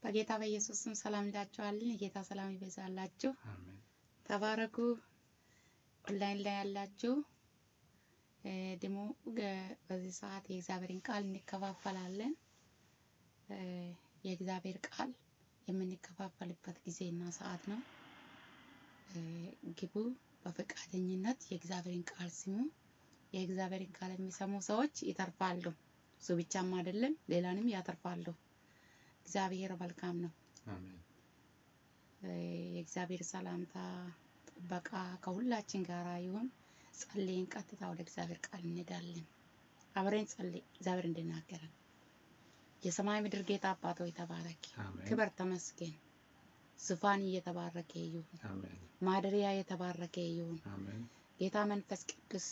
በጌታ በኢየሱስ ስም ሰላም እንላችኋለን። የጌታ ሰላም ይበዛላችሁ። አሜን። ተባረኩ። ኦንላይን ላይ ያላችሁ እ ደግሞ ገ- በዚህ ሰዓት የእግዚአብሔርን ቃል እንከፋፈላለን። እ የእግዚአብሔር ቃል የምንከፋፈልበት ጊዜና ሰዓት ነው። እ ግቡ፣ በፈቃደኝነት የእግዚአብሔርን ቃል ስሙ። የእግዚአብሔርን ቃል የሚሰሙ ሰዎች ይተርፋሉ። እሱ ብቻም አይደለም፣ ሌላንም ያተርፋሉ። እግዚአብሔር መልካም ነው። አሜን። እ የእግዚአብሔር ሰላምታ ጥበቃ ከሁላችን ጋር ይሁን። ጸልይን፣ ቀጥታ ወደ እግዚአብሔር ቃል እንሄዳለን። አብረን ጸልይ፣ እግዚአብሔር እንድናገረን። የሰማይ ምድር ጌታ አባት ሆይ ተባረክ፣ አሜን። ክበር፣ ተመስገን። ዙፋን እየተባረከ ይሁን፣ አሜን። ማደሪያ የተባረከ ይሁን። አሜን። ጌታ መንፈስ ቅዱስ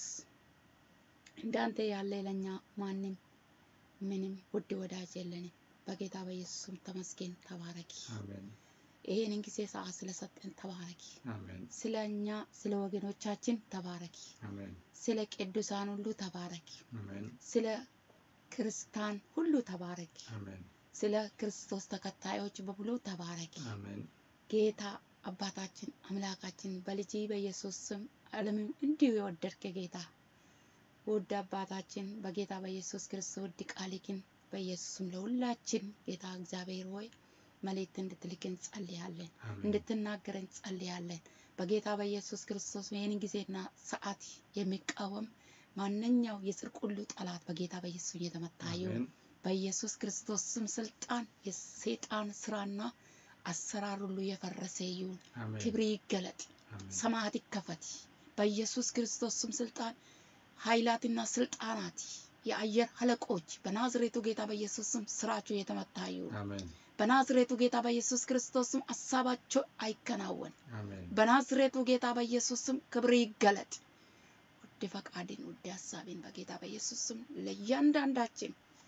እንዳንተ ያለ ለኛ ማንም ምንም ውድ ወዳጅ የለንም። በጌታ በኢየሱስም ተመስገን፣ ተባረኪ። አሜን። ይሄንን ጊዜ ሰዓት ስለሰጠን ተባረኪ። አሜን። ስለ እኛ ስለ ወገኖቻችን ተባረኪ። አሜን። ስለ ቅዱሳን ሁሉ ተባረኪ። አሜን። ስለ ክርስቲያን ሁሉ ተባረኪ። አሜን። ስለ ክርስቶስ ተከታዮች በሙሉ ተባረኪ። አሜን። ጌታ አባታችን አምላካችን በልጅ በኢየሱስ ስም ዓለምን እንዲሁ የወደድክ ጌታ ውድ አባታችን በጌታ በኢየሱስ ክርስቶስ ውድ ቃልህን በኢየሱስም ለሁላችን ጌታ እግዚአብሔር ሆይ መልእክት እንድትልክ እንጸልያለን፣ አሜን። እንድትናገረን እንጸልያለን። በጌታ በኢየሱስ ክርስቶስ ይህን ጊዜና ሰዓት የሚቃወም ማንኛው የጽድቅ ሁሉ ጠላት በጌታ በኢየሱስ የተመታ ይሁን። አሜን። በኢየሱስ ክርስቶስ ስም ስልጣን የሰይጣን ስራና አሰራር ሁሉ የፈረሰ ይሁን። አሜን። ክብር ይገለጥ፣ አሜን። ሰማያት ይከፈት። በኢየሱስ ክርስቶስ ስም ስልጣን ኃይላትና ስልጣናት የአየር አለቆች በናዝሬቱ ጌታ በኢየሱስ ስም ስራቸው የተመታ ይሁን። አሜን። በናዝሬቱ ጌታ በኢየሱስ ክርስቶስ ስም ሀሳባቸው አይከናወን። አሜን። በናዝሬቱ ጌታ በኢየሱስ ስም ክብር ይገለጥ። ውድ ፈቃድን ውድ ሀሳቤን በጌታ በኢየሱስ ስም ለእያንዳንዳችን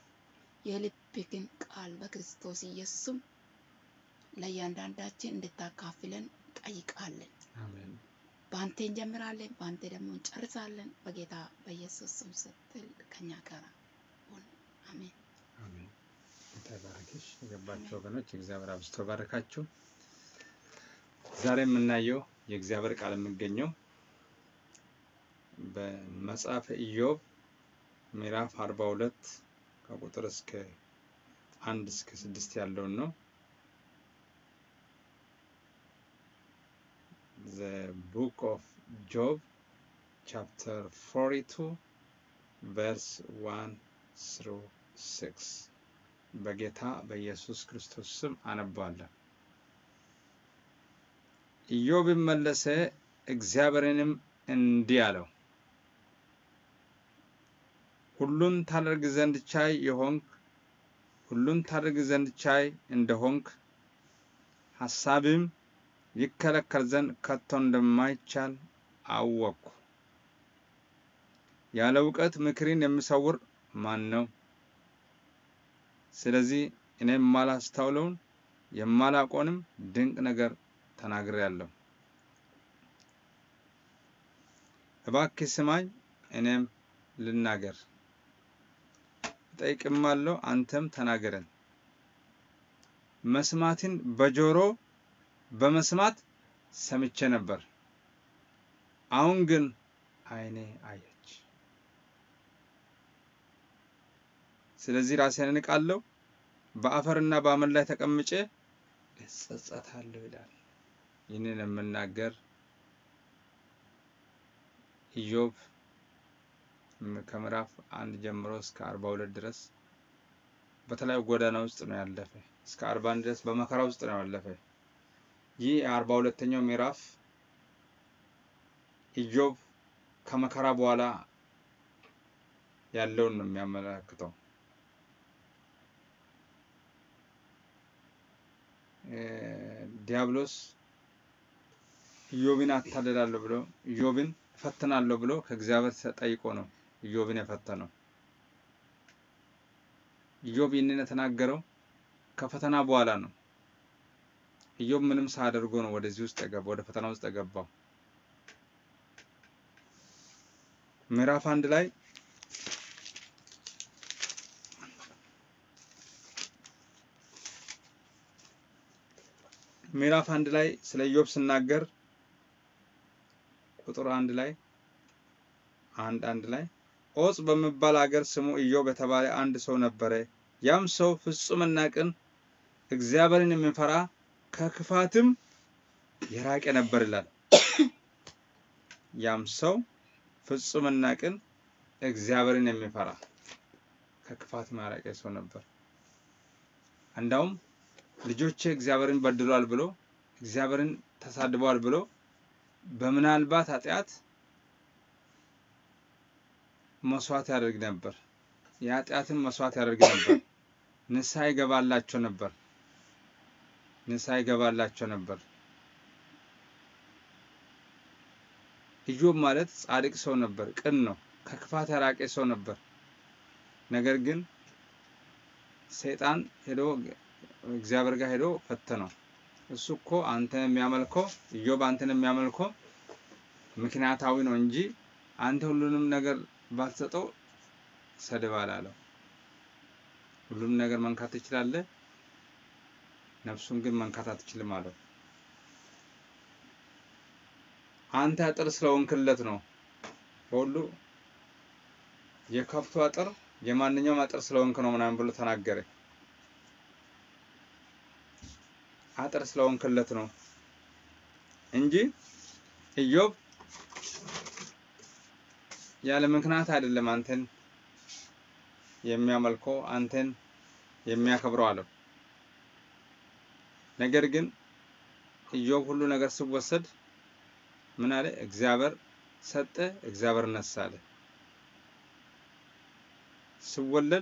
የልብህን ቃል በክርስቶስ ኢየሱስ ስም ለእያንዳንዳችን እንድታካፍለን ጠይቃለን። አሜን። በአንተ እንጀምራለን፣ በአንተ ደግሞ እንጨርሳለን። በጌታ በኢየሱስ ስም ስትል ከኛ ጋር ሁን። አሜን። አሜን። ጌታ ይባርክሽ። የገባችሁ ወገኖች እግዚአብሔር አብዝቶ ባረካችሁ። ዛሬ የምናየው የእግዚአብሔር ቃል የሚገኘው በመጽሐፈ ኢዮብ ምዕራፍ አርባ ሁለት ከቁጥር እስከ አንድ እስከ ስድስት ያለውን ነው። The book of Job chapter 42 verse 1 through 6 በጌታ በኢየሱስ ክርስቶስ ስም አነባለሁ። ኢዮብም መለሰ እግዚአብሔርንም እንዲህ አለው፣ ሁሉን ታደርግ ዘንድ ቻይ የሆንክ ሁሉን ታደርግ ዘንድ ቻይ እንደሆንክ ሐሳብም ይከለከል ዘንድ ከቶ እንደማይቻል አወቅኩ። ያለ እውቀት ምክርን የሚሰውር ማን ነው? ስለዚህ እኔ የማላስተውለውን የማላውቀውንም ድንቅ ነገር ተናግሬአለሁ። እባክህ ስማኝ፣ እኔም ልናገር፣ እጠይቅማለሁ፣ አንተም ተናገረን። መስማትን በጆሮ በመስማት ሰምቼ ነበር፣ አሁን ግን ዓይኔ አየች። ስለዚህ ራሴን እንቃለሁ፣ በአፈርና በአመድ ላይ ተቀምጬ እጸጸታለሁ ይላል። ይህንን የምናገር ኢዮብ ከምዕራፍ አንድ ጀምሮ እስከ አርባ ሁለት ድረስ በተለያዩ ጎዳና ውስጥ ነው ያለፈ። እስከ አርባ አንድ ድረስ በመከራ ውስጥ ነው ያለፈ። ይህ የአርባ ሁለተኛው ምዕራፍ ኢዮብ ከመከራ በኋላ ያለውን ነው የሚያመለክተው። ዲያብሎስ ኢዮብን አታልላለሁ ብሎ ኢዮብን እፈትናለሁ ብሎ ከእግዚአብሔር ተጠይቆ ነው ኢዮብን የፈተነው። ኢዮብ ይህንን የተናገረው ከፈተና በኋላ ነው። ኢዮብ ምንም ሳያደርጎ ነው ወደዚህ ውስጥ የገባው ወደ ፈተና ውስጥ የገባው። ምዕራፍ አንድ ላይ ምዕራፍ አንድ ላይ ስለ ኢዮብ ስናገር ቁጥር አንድ ላይ አንድ አንድ ላይ ዖፅ በሚባል አገር ስሙ ኢዮብ የተባለ አንድ ሰው ነበረ። ያም ሰው ፍጹምና ቅን እግዚአብሔርን የሚፈራ ከክፋትም የራቀ ነበር ይላል። ያም ሰው ፍጹምና ቅን እግዚአብሔርን የሚፈራ ከክፋት የራቀ ሰው ነበር። እንዳውም ልጆቼ እግዚአብሔርን በድሏል ብሎ እግዚአብሔርን ተሳድበዋል ብሎ በምናልባት ኃጢአት መስዋዕት ያደርግ ነበር። የኃጢአትን መስዋዕት ያደርግ ነበር። ንስሐ ይገባላቸው ነበር። ንስሐ ይገባላቸው ነበር። ኢዮብ ማለት ጻድቅ ሰው ነበር። ቅን ነው። ከክፋት የራቀ ሰው ነበር። ነገር ግን ሰይጣን ሄዶ እግዚአብሔር ጋር ሄዶ ፈተነው። እሱ እኮ አንተን የሚያመልከው ኢዮብ አንተን የሚያመልከው ምክንያታዊ ነው እንጂ አንተ ሁሉንም ነገር ባትሰጠው ሰድባል አለው። ሁሉም ነገር መንካት ትችላለህ፣ ነፍሱን ግን መንካት አትችልም አለው። አንተ አጥር ስለሆንክለት ነው። በሁሉ የከብቱ አጥር የማንኛውም አጥር ስለሆንክ ነው ምናምን ብሎ ተናገረ። አጥር ስለሆንክለት ነው እንጂ ኢዮብ ያለ ምክንያት አይደለም አንተን የሚያመልከው አንተን የሚያከብረው አለው። ነገር ግን ኢዮብ ሁሉ ነገር ሲወሰድ ምን አለ? እግዚአብሔር ሰጠ፣ እግዚአብሔር ነሳ አለ። ሲወለድ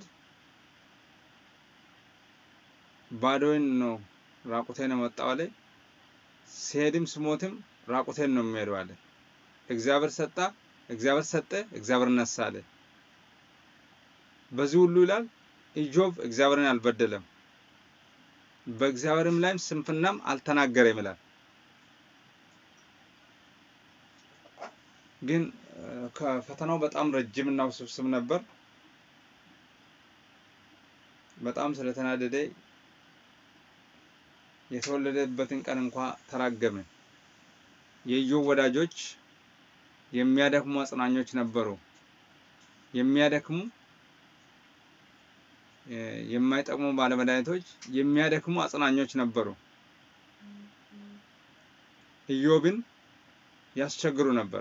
ባዶዬን ነው ራቁቴን ነው የመጣው አለ። ሲሄድም ስሞትም ራቁቴን ነው የሚሄደው አለ። እግዚአብሔር ሰጣ፣ እግዚአብሔር ሰጠ፣ እግዚአብሔር ነሳ አለ። በዚህ ሁሉ ይላል ኢዮብ እግዚአብሔርን አልበደለም፣ በእግዚአብሔርም ላይም ስንፍናም አልተናገረም ይላል። ግን ከፈተናው በጣም ረጅም እና ውስብስብ ነበር። በጣም ስለተናደደ የተወለደበትን ቀን እንኳ ተራገመ። የኢዮብ ወዳጆች የሚያደክሙ አጽናኞች ነበሩ። የሚያደክሙ የማይጠቅሙ ባለመድኃኒቶች የሚያደክሙ አጽናኞች ነበሩ። ኢዮብን ያስቸግሩ ነበር።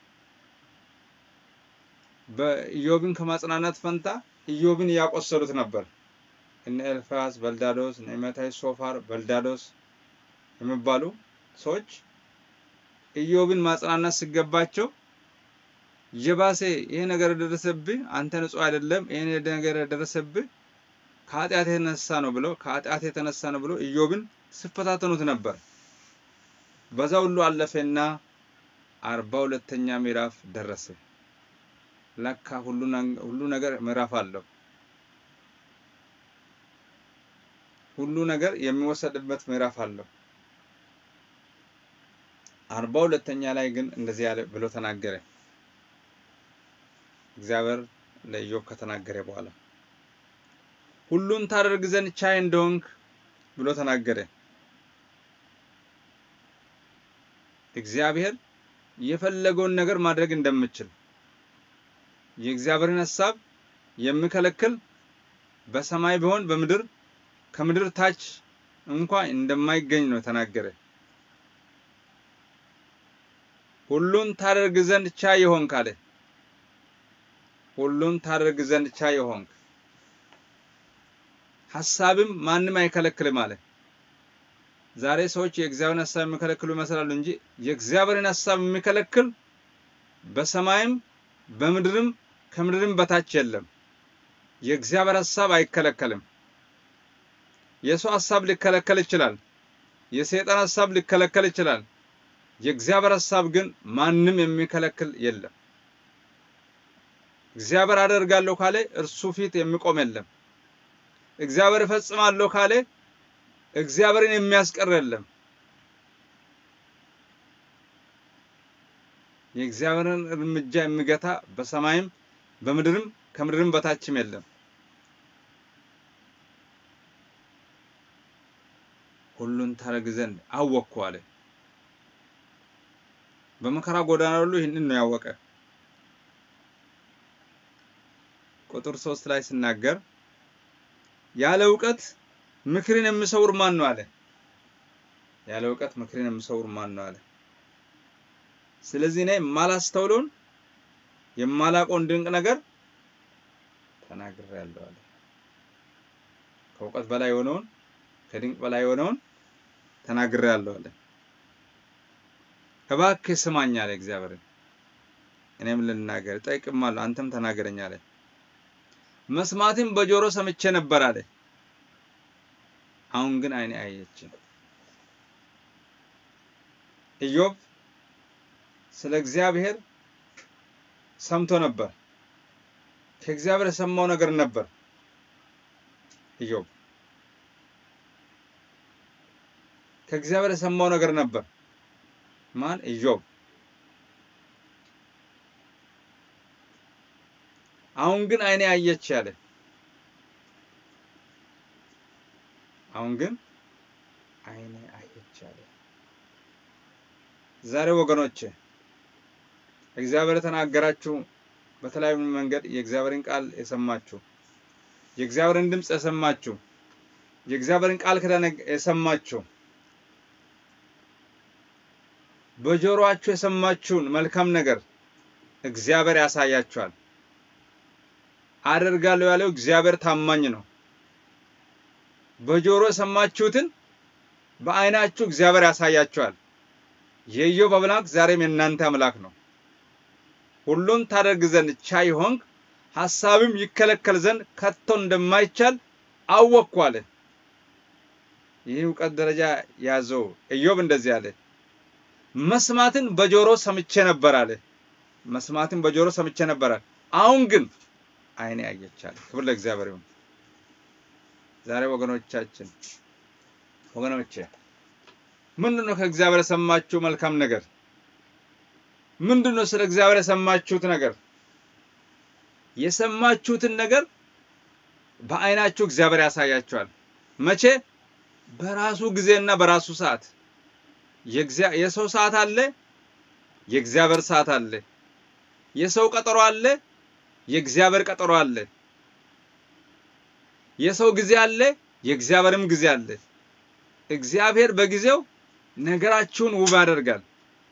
በኢዮብን ከማጽናናት ፈንታ ኢዮብን እያቆሰሉት ነበር። እነ ኤልፋዝ፣ በልዳዶስ፣ ነዕማታይ፣ ሶፋር፣ በልዳዶስ የሚባሉ ሰዎች ኢዮብን ማጽናናት ሲገባቸው የባሴ ይሄ ነገር የደረሰብህ አንተ ንጹሕ አይደለም፣ ይሄ ነገር የደረሰብህ ከኃጢአት የተነሳ ነው ብሎ ከኃጢአት የተነሳ ነው ብሎ ኢዮብን ሲፈታተኑት ነበር። በዛ ሁሉ አለፈና አርባ ሁለተኛ ምዕራፍ ደረሰ። ለካ ሁሉ ነገር ምዕራፍ አለው። ሁሉ ነገር የሚወሰድበት ምዕራፍ አለው። አርባ ሁለተኛ ላይ ግን እንደዚህ ያለ ብሎ ተናገረ። እግዚአብሔር ለኢዮብ ከተናገረ በኋላ ሁሉን ታደርግ ዘንድ ቻይ እንደሆንክ ብሎ ተናገረ። እግዚአብሔር የፈለገውን ነገር ማድረግ እንደምችል የእግዚአብሔርን ሐሳብ የሚከለክል በሰማይ ቢሆን በምድር ከምድር ታች እንኳ እንደማይገኝ ነው ተናገረ። ሁሉን ታደርግ ዘንድ ቻይ የሆንክ አለ። ሁሉን ታደርግ ዘንድ ቻይ የሆንክ ሐሳብም ማንም አይከለክልም አለ። ዛሬ ሰዎች የእግዚአብሔርን ሐሳብ የሚከለክሉ ይመስላሉ እንጂ የእግዚአብሔርን ሐሳብ የሚከለክል በሰማይም በምድርም ከምድርም በታች የለም። የእግዚአብሔር ሐሳብ አይከለከልም። የሰው ሐሳብ ሊከለከል ይችላል። የሰይጣን ሐሳብ ሊከለከል ይችላል። የእግዚአብሔር ሐሳብ ግን ማንም የሚከለክል የለም። እግዚአብሔር አደርጋለሁ ካለ እርሱ ፊት የሚቆም የለም። እግዚአብሔር እፈጽማለሁ ካለ እግዚአብሔርን የሚያስቀር የለም። የእግዚአብሔርን እርምጃ የሚገታ በሰማይም በምድርም ከምድርም በታችም የለም። ሁሉን ታደርግ ዘንድ አወቅኩ አለ። በመከራ ጎዳና ሁሉ ይህንን ነው ያወቀ። ቁጥር ሶስት ላይ ሲናገር ያለ እውቀት ምክርን የሚሰውር ማን ነው አለ። ያለ እውቀት ምክርን የሚሰውር ማን ነው አለ። ስለዚህ እኔ የማላስተውለውን የማላውቀውን ድንቅ ነገር ተናግሬያለሁ አለ። ከእውቀት በላይ የሆነውን ከድንቅ በላይ የሆነውን ተናግሬያለሁ አለ። እባክህ ስማኝ አለ እግዚአብሔርን። እኔም ልናገር እጠይቅማለሁ፣ አንተም ተናገረኝ አለ። መስማትም በጆሮ ሰምቼ ነበር አለ። አሁን ግን ዓይኔ አየች። ኢዮብ ስለ እግዚአብሔር ሰምቶ ነበር። ከእግዚአብሔር የሰማው ነገር ነበር። ኢዮብ ከእግዚአብሔር የሰማው ነገር ነበር። ማን? ኢዮብ። አሁን ግን ዓይኔ አየች ያለ አሁን ግን ዓይኔ አየች ያለ ዛሬ ወገኖቼ እግዚአብሔር የተናገራችሁ በተለያዩ መንገድ የእግዚአብሔርን ቃል የሰማችሁ የእግዚአብሔርን ድምፅ የሰማችሁ የእግዚአብሔርን ቃል ኪዳን የሰማችሁ በጆሮአችሁ የሰማችሁን መልካም ነገር እግዚአብሔር ያሳያችኋል። አደርጋለሁ ያለው እግዚአብሔር ታማኝ ነው። በጆሮ የሰማችሁትን በዓይናችሁ እግዚአብሔር ያሳያችኋል። የኢዮብ አምላክ ዛሬም የእናንተ አምላክ ነው። ሁሉን ታደርግ ዘንድ ቻይ ሆንክ፣ ሐሳብም ይከለከል ዘንድ ከቶ እንደማይቻል አወቅኩ አለ። ይህ እውቀት ደረጃ ያዘው ኢዮብ እንደዚህ አለ። መስማትን በጆሮ ሰምቼ ነበር አለ። መስማትን በጆሮ ሰምቼ ነበር አለ። አሁን ግን ዓይኔ አየች አለ። ክብር ለእግዚአብሔር ይሁን። ዛሬ ወገኖቻችን ወገኖቼ ምንድን ነው ከእግዚአብሔር የሰማችሁ መልካም ነገር? ምንድን ነው ስለ እግዚአብሔር የሰማችሁት ነገር? የሰማችሁትን ነገር በዓይናችሁ እግዚአብሔር ያሳያችኋል። መቼ? በራሱ ጊዜና በራሱ ሰዓት። የሰው ሰዓት አለ፣ የእግዚአብሔር ሰዓት አለ። የሰው ቀጠሮ አለ፣ የእግዚአብሔር ቀጠሮ አለ። የሰው ጊዜ አለ፣ የእግዚአብሔርም ጊዜ አለ። እግዚአብሔር በጊዜው ነገራችሁን ውብ ያደርጋል።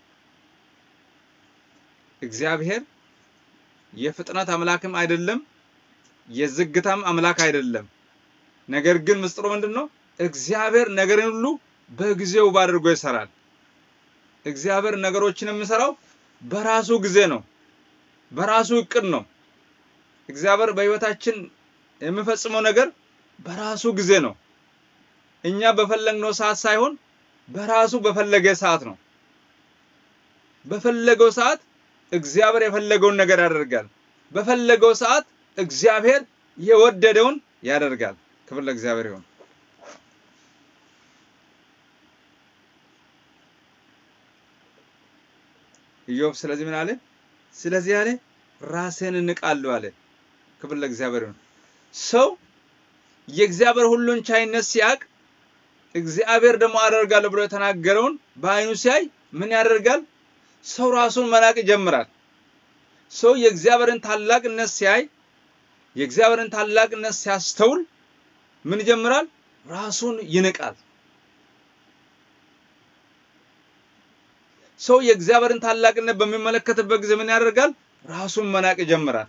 እግዚአብሔር የፍጥነት አምላክም አይደለም፣ የዝግታም አምላክ አይደለም። ነገር ግን ምስጢሩ ምንድን ነው? እግዚአብሔር ነገርን ሁሉ በጊዜው ውብ አድርጎ ይሰራል። እግዚአብሔር ነገሮችን የሚሰራው በራሱ ጊዜ ነው፣ በራሱ እቅድ ነው። እግዚአብሔር በሕይወታችን የሚፈጽመው ነገር በራሱ ጊዜ ነው። እኛ በፈለግነው ሰዓት ሳይሆን በራሱ በፈለገ ሰዓት ነው። በፈለገው ሰዓት እግዚአብሔር የፈለገውን ነገር ያደርጋል። በፈለገው ሰዓት እግዚአብሔር የወደደውን ያደርጋል። ክብር ለእግዚአብሔር ይሁን። ኢዮብ ስለዚህ ምን አለ? ስለዚህ አለ ራሴን እንቃለሁ አለ። ክብር ለእግዚአብሔር ይሁን። ሰው የእግዚአብሔር ሁሉን ቻይነት ሲያቅ እግዚአብሔር ደግሞ አደርጋለሁ ብሎ የተናገረውን በዓይኑ ሲያይ ምን ያደርጋል? ሰው ራሱን መናቅ ይጀምራል። ሰው የእግዚአብሔርን ታላቅነት ሲያይ የእግዚአብሔርን ታላቅነት ሲያስተውል ምን ይጀምራል? ራሱን ይንቃል። ሰው የእግዚአብሔርን ታላቅነት በሚመለከትበት ጊዜ ምን ያደርጋል? ራሱን መናቅ ይጀምራል።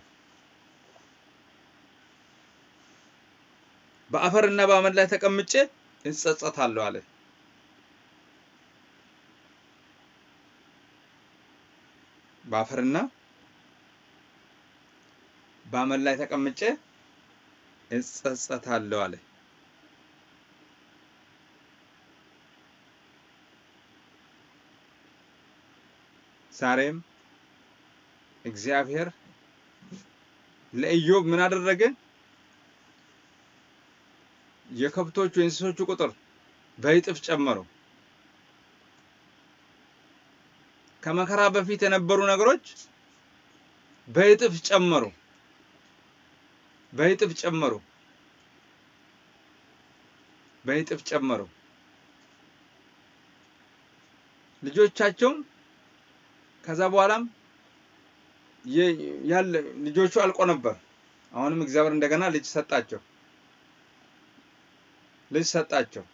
በአፈርና በአመድ ላይ ተቀምጬ እጸጸታለሁ አለ። በአፈርና በአመድ ላይ ተቀምጬ እጸጸታለሁ አለ። ዛሬም እግዚአብሔር ለኢዮብ ምን አደረገ? የከብቶቹ የእንስሶቹ ቁጥር በእጥፍ ጨመሩ። ከመከራ በፊት የነበሩ ነገሮች በእጥፍ ጨመሩ። በእጥፍ ጨመሩ። በእጥፍ ጨመሩ። ልጆቻቸውም ከዛ በኋላም የ- ያለ ልጆቹ አልቆ ነበር። አሁንም እግዚአብሔር እንደገና ልጅ ሰጣቸው። ልጅ ሰጣቸው።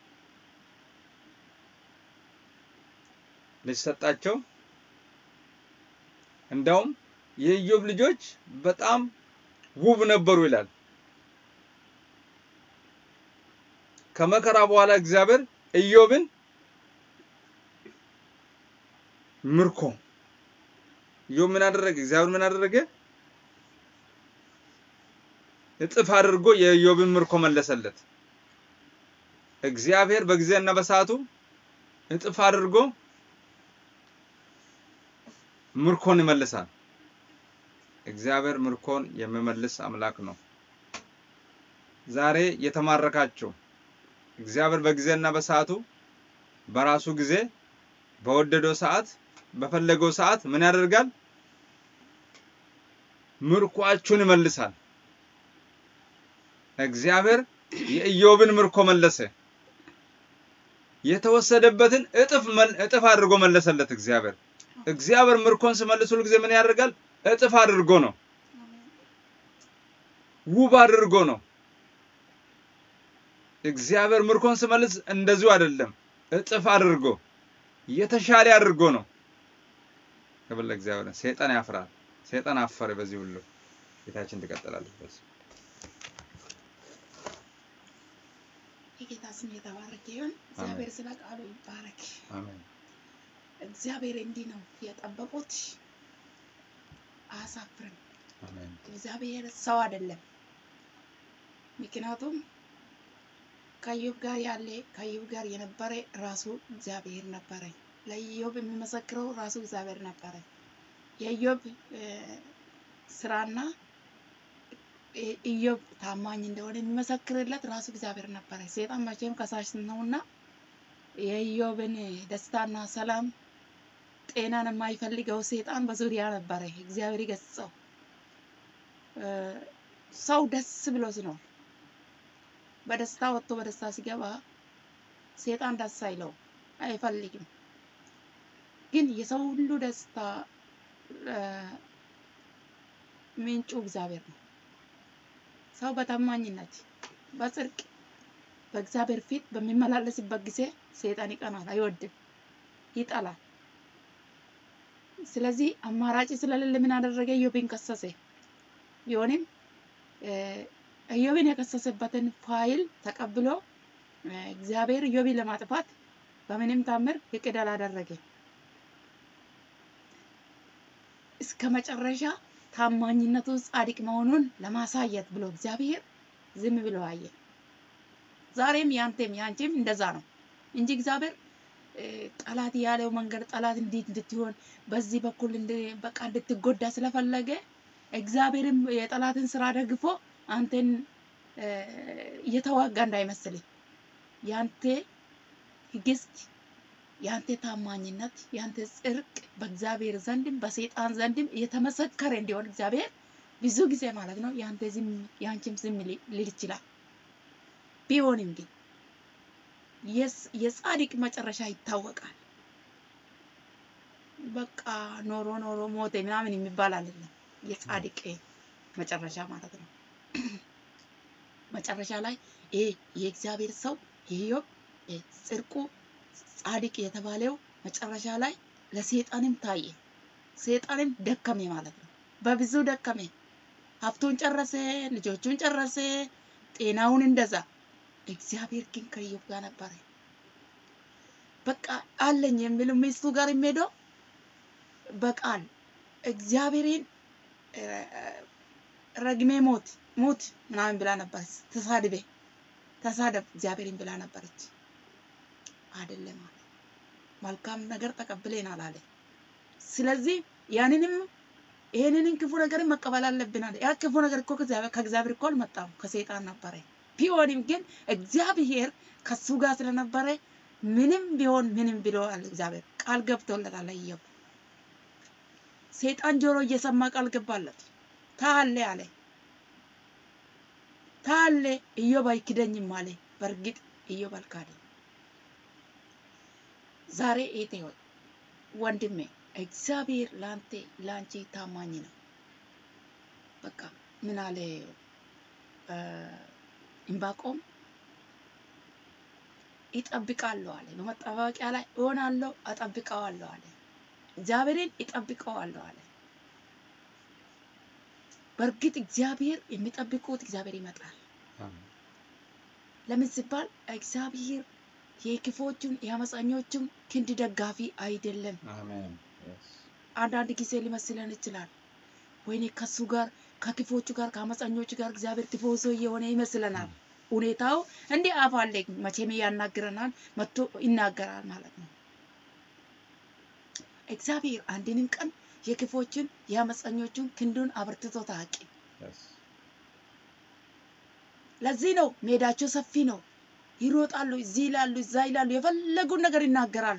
ልጅ ሰጣቸው። እንዳውም የኢዮብ ልጆች በጣም ውብ ነበሩ ይላል። ከመከራ በኋላ እግዚአብሔር ኢዮብን ምርኮ ኢዮብ ምን አደረገ? እግዚአብሔር ምን አደረገ? እጥፍ አድርጎ የኢዮብን ምርኮ መለሰለት። እግዚአብሔር በጊዜና በሰዓቱ እጥፍ አድርጎ ምርኮን ይመልሳል። እግዚአብሔር ምርኮን የሚመልስ አምላክ ነው። ዛሬ የተማረካችሁ እግዚአብሔር በጊዜና በሰዓቱ በራሱ ጊዜ በወደደው ሰዓት በፈለገው ሰዓት ምን ያደርጋል? ምርኳችሁን ይመልሳል። እግዚአብሔር የኢዮብን ምርኮ መለሰ። የተወሰደበትን እጥፍ መል- እጥፍ አድርጎ መለሰለት እግዚአብሔር። እግዚአብሔር ምርኮን ሲመልስ ሁል ጊዜ ምን ያደርጋል? እጥፍ አድርጎ ነው፣ ውብ አድርጎ ነው። እግዚአብሔር ምርኮን ሲመልስ እንደዚሁ አይደለም፣ እጥፍ አድርጎ የተሻለ አድርጎ ነው። ክብር ለእግዚአብሔር። ሰይጣን ያፍራል። ሰይጣን አፈረ። በዚህ ሁሉ ጌታችን ትቀጥላለች። በዚህ የጌታ ስም የተባረከ ይሁን። እግዚአብሔር ስለ ቃሉ ይባረክ። አሜን እግዚአብሔር እንዲህ ነው የጠበቁት፣ አያሳፍርም። አሜን እግዚአብሔር ሰው አይደለም። ምክንያቱም ከኢዮብ ጋር ያለ ከኢዮብ ጋር የነበረ ራሱ እግዚአብሔር ነበረ። ለኢዮብ የሚመሰክረው ራሱ እግዚአብሔር ነበረ። የኢዮብ እ፣ ስራና እ፣ ኢዮብ ታማኝ እንደሆነ የሚመሰክርለት ራሱ እግዚአብሔር ነበረ። ሰይጣን መቼም ከሳሽ ነውና የኢዮብን ደስታና ሰላም ጤናን የማይፈልገው ሰይጣን በዙሪያ ነበረ። እግዚአብሔር ይገስጸው። እ፣ ሰው ደስ ብሎ ሲኖር በደስታ ወጥቶ በደስታ ሲገባ ሰይጣን ደስ አይለው አይፈልግም። ግን የሰው ሁሉ ደስታ እ፣ ምንጩ እግዚአብሔር ነው። ሰው በታማኝነት በጽድቅ በእግዚአብሔር ፊት በሚመላለስበት ጊዜ ሰይጣን ይቀናል፣ አይወድም፣ ይጠላል። ስለዚህ አማራጭ ስለሌለ ምን አደረገ? ኢዮብን ከሰሰ። ቢሆንም እ፣ ኢዮብን የከሰሰበትን ፋይል ተቀብሎ እ፣ እግዚአብሔር ኢዮብን ለማጥፋት በምንም ታምር እቅድ አላደረገም። እስከ መጨረሻ ታማኝነቱ ጻድቅ መሆኑን ለማሳየት ብሎ እግዚአብሔር ዝም ብሎ አየ። ዛሬም ያንተም ያንቺም እንደዛ ነው እንጂ እግዚአብሔር እ፣ ጠላት ያለው መንገድ ጠላት እንዴት እንድትሆን በዚህ በኩል እንድ- በቃ እንድትጎዳ ስለፈለገ እግዚአብሔርም የጠላትን ስራ ደግፎ አንተን እ፣ እየተዋጋ እንዳይመስልህ ያንተ ትዕግስት ያንተ ታማኝነት ያንተ ጽድቅ በእግዚአብሔር ዘንድም በሰይጣን ዘንድም የተመሰከረ እንዲሆን እግዚአብሔር ብዙ ጊዜ ማለት ነው ያንተ ዝም ያንቺም ዝም ሊ- ሊል ይችላል። ቢሆንም ግን የስ- የጻድቅ መጨረሻ ይታወቃል። በቃ ኖሮ ኖሮ ሞተ ምናምን የሚባል አይደለም። የጻድቅ መጨረሻ ማለት ነው። መጨረሻ ላይ ይሄ የእግዚአብሔር ሰው ኢዮብ እ፣ ጽድቁ ጻድቅ የተባለው መጨረሻ ላይ ለሰይጣንም ታየ። ሰይጣንም ደከመ ማለት ነው። በብዙ ደከመ። ሀብቱን ጨረሰ፣ ልጆቹን ጨረሰ፣ ጤናውን እንደዛ። እግዚአብሔር ግን ከኢዮብ ጋር ነበረ። በቃ አለኝ የሚለው ሚስቱ ጋር የሚሄደው በቃል እግዚአብሔርን እ፣ ረግሜ ሞት ሙት ምናምን ብላ ነበረች። ተሳድቤ ተሳደብ እግዚአብሔርን ብላ ነበረች። አይደለም አለ። መልካም ነገር ተቀብለናል አለ። ስለዚህ ያንንም ይሄንንም ክፉ ነገርን መቀበል አለብን አለ። ያ ክፉ ነገር እኮ ከእግዚአብሔር ከእግዚአብሔር እኮ አልመጣም ከሰይጣን ነበረ። ቢሆንም ግን እግዚአብሔር ከሱ ጋር ስለነበረ ምንም ቢሆን ምንም ብለዋል። እግዚአብሔር ቃል ገብቶለታል። ኢዮብ ሰይጣን ጆሮ እየሰማ ቃል ገባለት። ታለ አለ ታለ ኢዮብ አይክደኝም አለ። በእርግጥ ኢዮብ አልካደም። ዛሬ ኤቴ ሆይ ወንድሜ እግዚአብሔር ለአንተ ለአንቺ ታማኝ ነው። በቃ ምን አለ እ፣ ዕንባቆም ይጠብቃለሁ አለ። በመጠባበቂያ ላይ እሆናለሁ፣ እጠብቀዋለሁ አለ። እግዚአብሔርን ይጠብቀዋለሁ አለ። በእርግጥ እግዚአብሔር የሚጠብቁት እግዚአብሔር ይመጣል። አሜን ለምን ሲባል እግዚአብሔር የክፎቹን የአመፀኞቹን ክንድ ደጋፊ አይደለም። አሜን Yes. አንዳንድ ጊዜ ሊመስለን ይችላል። ወይኔ ከሱ ጋር ከክፎቹ ጋር ከአመፀኞቹ ጋር እግዚአብሔር ቲፎዞ እየሆነ ይመስለናል። ሁኔታው እንዲህ አፍ አለ መቼም ያናግረናል፣ መጥቶ ይናገራል ማለት ነው። እግዚአብሔር አንድንም ቀን የክፎችን የአመፀኞቹን ክንዱን አበርትቶ ታቂ። Yes. ለዚህ ነው ሜዳቸው ሰፊ ነው። ይሮጣሉ፣ እዚህ ይላሉ፣ እዛ ይላሉ፣ የፈለጉን ነገር ይናገራሉ።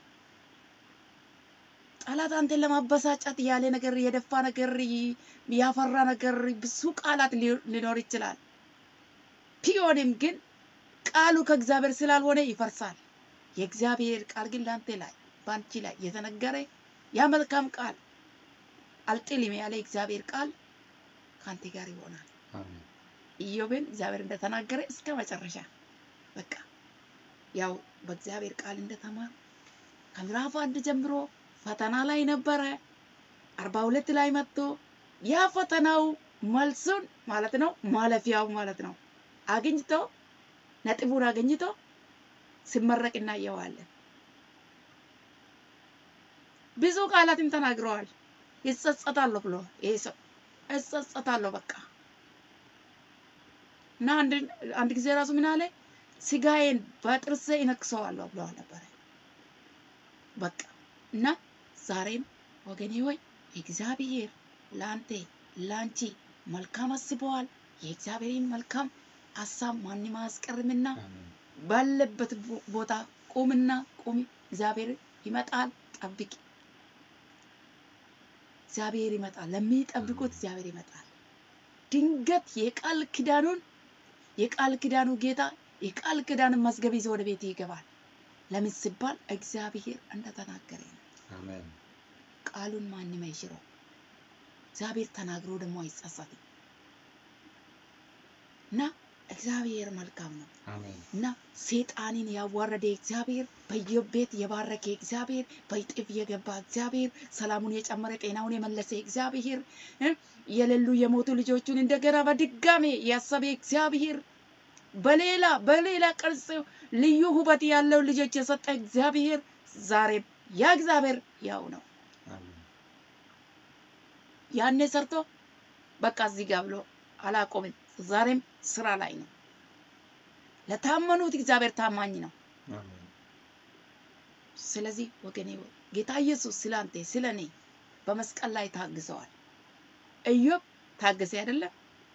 ጠላት አንተን ለማበሳጨት ያለ ነገር የደፋ ነገር ይ- ያፈራ ነገር ብዙ ቃላት ሊ- ሊኖር ይችላል። ቢሆንም ግን ቃሉ ከእግዚአብሔር ስላልሆነ ይፈርሳል። የእግዚአብሔር ቃል ግን ለአንተ ላይ በአንቺ ላይ የተነገረ ያ መልካም ቃል አልጥልም ያለ እግዚአብሔር ቃል ከአንተ ጋር ይሆናል። አሜን ኢዮብን እግዚአብሔር እንደተናገረ እስከ መጨረሻ በቃ ያው በእግዚአብሔር ቃል እንደተማር ከምዕራፍ አንድ ጀምሮ ፈተና ላይ ነበረ። አርባ ሁለት ላይ መጥቶ ያ ፈተናው መልሱን ማለት ነው ማለፊያው ማለት ነው አግኝቶ ነጥቡን አግኝቶ ሲመረቅ እናየዋለን። ብዙ ቃላትም ተናግረዋል። ይጸጸታለሁ ብሎ ይሄ ሰው እጸጸታለሁ በቃ እና አንድ አንድ ጊዜ ራሱ ምን አለ ስጋዬን በጥርሴ እነክሰዋለሁ ብለዋል ነበረ። በቃ እና ዛሬም ወገኔ ሆይ እግዚአብሔር ለአንተ ለአንቺ መልካም አስበዋል። የእግዚአብሔርን መልካም ሀሳብ ማንም አያስቀርምና አሜን ባለበት ቦ- ቦታ ቁምና ቁሚ። እግዚአብሔር ይመጣል፣ ጠብቂ። እግዚአብሔር ይመጣል። ለሚጠብቁት እግዚአብሔር ይመጣል። ድንገት የቃል ኪዳኑን የቃል ኪዳኑ ጌታ የቃል ኪዳኑን መዝገብ ይዞ ወደ ቤት ይገባል። ለምን ሲባል እግዚአብሔር እንደተናገረ ነው። አሜን ቃሉን ማንም አይሽረው። እግዚአብሔር ተናግሮ ደግሞ አይጸጸትም እና እግዚአብሔር መልካም ነው። አሜን እና ሰይጣንን ያዋረደ እግዚአብሔር በኢዮብ ቤት የባረከ እግዚአብሔር በይጥፍ የገባ እግዚአብሔር ሰላሙን የጨመረ ጤናውን የመለሰ እግዚአብሔር እ የሌሉ የሞቱ ልጆቹን እንደገና በድጋሜ ያሰበ እግዚአብሔር በሌላ በሌላ ቅርጽ ልዩ ውበት ያለው ልጆች የሰጠ እግዚአብሔር ዛሬም ያ እግዚአብሔር ያው ነው። አሜን ያኔ ሰርቶ በቃ እዚህ ጋር ብሎ አላቆምም። ዛሬም ስራ ላይ ነው። ለታመኑት እግዚአብሔር ታማኝ ነው። አሜን ስለዚህ ወገኔ ሆይ ጌታ ኢየሱስ ስለ አንተ ስለ እኔ በመስቀል ላይ ታግዘዋል። ኢዮብ ታገሰ አይደለም?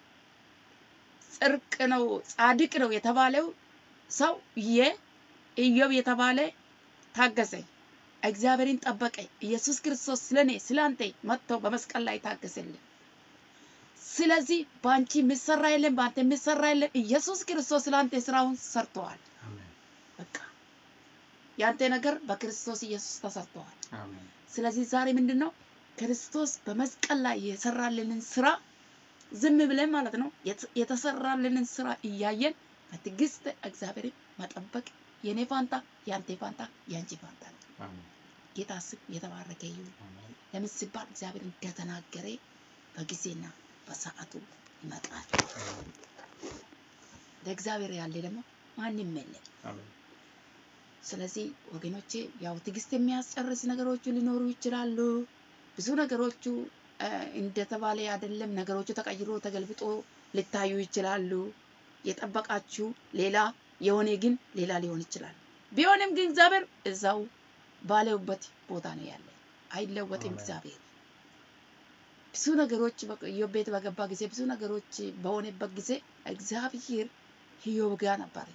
ጽድቅ ነው ጻድቅ ነው የተባለው ሰው የኢዮብ የተባለ ታገሰ፣ እግዚአብሔርን ጠበቀ። ኢየሱስ ክርስቶስ ስለ እኔ ስለ አንተ መጥቶ በመስቀል ላይ ታገሰልን። ስለዚህ በአንቺ የሚሰራ የለም፣ በአንተ የሚሰራ የለም። ኢየሱስ ክርስቶስ ስለ አንተ ስራውን ሰርተዋል። አሜን በቃ ያንተ ነገር በክርስቶስ ኢየሱስ ተሰርተዋል። አሜን ስለዚህ ዛሬ ምንድን ነው ክርስቶስ በመስቀል ላይ የሰራልንን ስራ ዝም ብለን ማለት ነው የት- የተሰራልንን ስራ እያየን በትዕግስት እግዚአብሔርን መጠበቅ የኔ ፋንታ፣ የአንተ ፋንታ፣ የአንቺ ፋንታ ነው። አሜን ጌታ ስም የተባረከ ይሁን። አሜን ለምን ሲባል እግዚአብሔር እንደተናገረ በጊዜና በሰዓቱ ይመጣል። ለእግዚአብሔር ያለ ደግሞ ማንም የለም። አሜን ስለዚህ ወገኖቼ ያው ትዕግስት የሚያስጨርስ ነገሮቹ ሊኖሩ ይችላሉ። ብዙ ነገሮቹ እ፣ እንደተባለ አይደለም። ነገሮቹ ተቀይሮ ተገልብጦ ሊታዩ ይችላሉ። የጠበቃችሁ ሌላ የሆነ ግን ሌላ ሊሆን ይችላል። ቢሆንም ግን እግዚአብሔር እዛው ባለውበት ቦታ ነው ያለ፣ አይለወጥም። አሜን። እግዚአብሔር ብዙ ነገሮች በ- ኢዮብ ቤት በገባ ጊዜ ብዙ ነገሮች በሆነበት ጊዜ እግዚአብሔር ኢዮብ ጋር ነበር።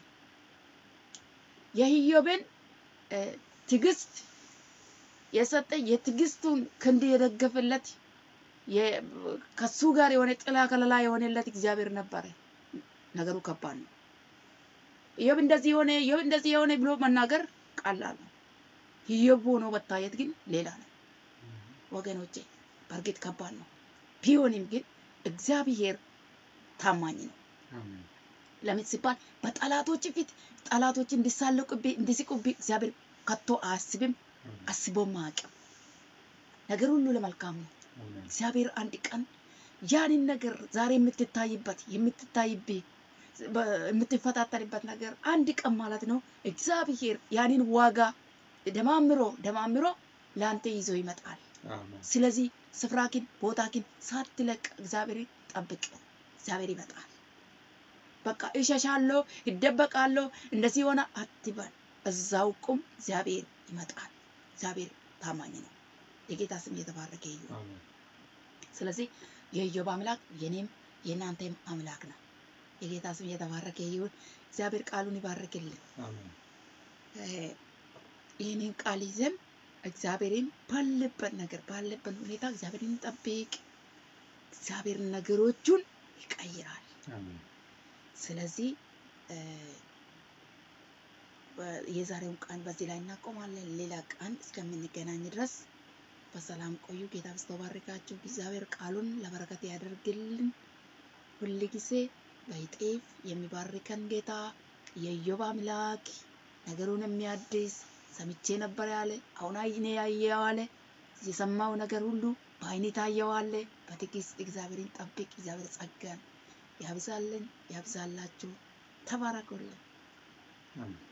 የኢዮብን እ፣ ትዕግስት የሰጠ የትዕግስቱን ክንድ የደገፈለት የ- ከሱ ጋር የሆነ ጥላ ከለላ የሆነለት እግዚአብሔር ነበረ። ነገሩ ከባድ ነው። ኢዮብ እንደዚህ የሆነ ኢዮብ እንደዚህ የሆነ ብሎ መናገር ቀላል ነው። ኢዮብ ሆኖ መታየት ግን ሌላ ነው ወገኖቼ። በእርግጥ ከባድ ነው። ቢሆንም ግን እግዚአብሔር ታማኝ ነው። አሜን ለምን ሲባል በጠላቶች ፊት ጠላቶች እንዲሳለቁብኝ እንዲስቁብኝ እግዚአብሔር ከቶ አያስብም፣ አስቦም አያውቅም። ነገር ሁሉ ለመልካም ነው። አሜን እግዚአብሔር አንድ ቀን ያንን ነገር ዛሬ የምትታይበት የምትታይብህ በ- የምትፈታተንበት ነገር አንድ ቀን ማለት ነው እግዚአብሔር ያንን ዋጋ ደማምሮ ደማምሮ ለአንተ ይዞ ይመጣል። አሜን ስለዚህ ስፍራኪን ቦታኪን ሳትለቅ እግዚአብሔር ጠብቅ። እግዚአብሔር ይመጣል። በቃ እሸሻለሁ፣ ይደበቃለሁ፣ እንደዚህ ሆነ አትበል። እዛው ቁም። እግዚአብሔር ይመጣል። እግዚአብሔር ታማኝ ነው። የጌታ ስም እየተባረከ ይሁን። አሜን ስለዚህ የኢዮብ አምላክ የኔም የእናንተም አምላክ ነው። የጌታ ስም እየተባረከ ይሁን። እግዚአብሔር ቃሉን ይባርክልን። አሜን እ፣ ይህንን ቃል ይዘን እግዚአብሔርን ባለበት ነገር ባለበት ሁኔታ እግዚአብሔርን ጠብቅ። እግዚአብሔር ነገሮቹን ይቀይራል። አሜን ስለዚህ እ፣ በ- የዛሬውን ቀን በዚህ ላይ እናቆማለን። ሌላ ቀን እስከምንገናኝ ድረስ በሰላም ቆዩ። ጌታ በስቶ ባርካችሁ። እግዚአብሔር ቃሉን ለበረከት ያደርግልን። ሁል ጊዜ በይጤፍ የሚባርከን ጌታ የኢዮብ አምላክ ነገሩን የሚያድስ ሰምቼ ነበር ያለ አሁን አይኔ ያየው አለ የሰማው ነገር ሁሉ በአይኔ ታየው አለ። በትዕግስት እግዚአብሔርን ጠብቅ። እግዚአብሔር ጸጋን ያብዛልን፣ ያብዛላችሁ። ተባረኩልን። አሜን